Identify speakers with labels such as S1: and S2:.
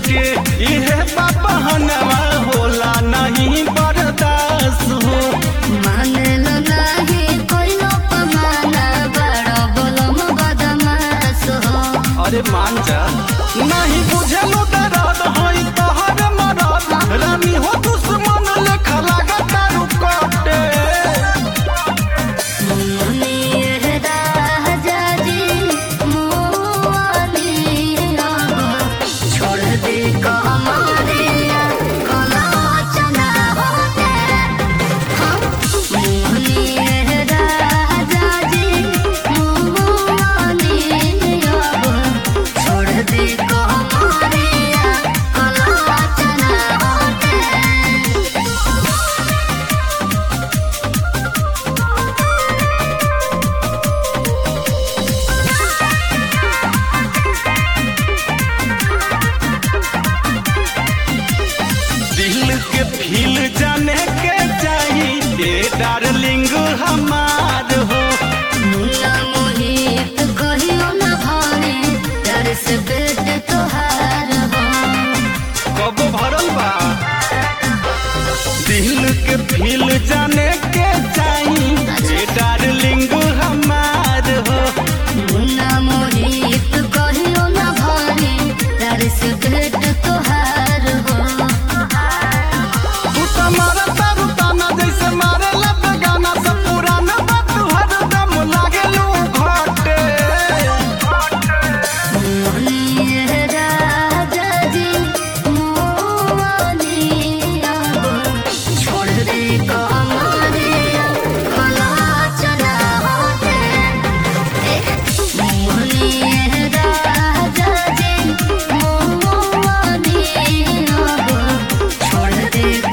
S1: के इहे बहनवा होला नहीं बर्दाश्त हो
S2: मानेलो नाही कोइलो पमाना बड़ो बोलम बदमाश हो
S1: अरे मान जा नहीं बुझलो दर्द होई तोहर मरद रानी हो दुश्मन लेखा लागत रुकटे
S2: मुनीर राजा जी मोनिया छोड़ दे कमरिया कला चना होते हम मुनीर राजा जी मोनिया छोड़ दे कमरिया कला चना होते
S1: दिल के फील जाने के चाहिए डार्लिंग हमार हो
S2: मुन्ना मोहित कहियो न भाने डर से पेट तोहार हो
S1: कब भरल बा दिल के फील जाने के चाहिए डार्लिंग हमार हो
S2: मुन्ना मोहित कहियो न भाने डर से पेट तोहार हो
S1: तू तो मारा तारू ताना जैसे मारे लब गाना सब पुराना बात हर दम लागे लू घटे
S2: मुनीर राजा जी मोनिया छोड़ दे कमरिया कला चला होते मुनीर राजा जी मोनिया छोड़ दे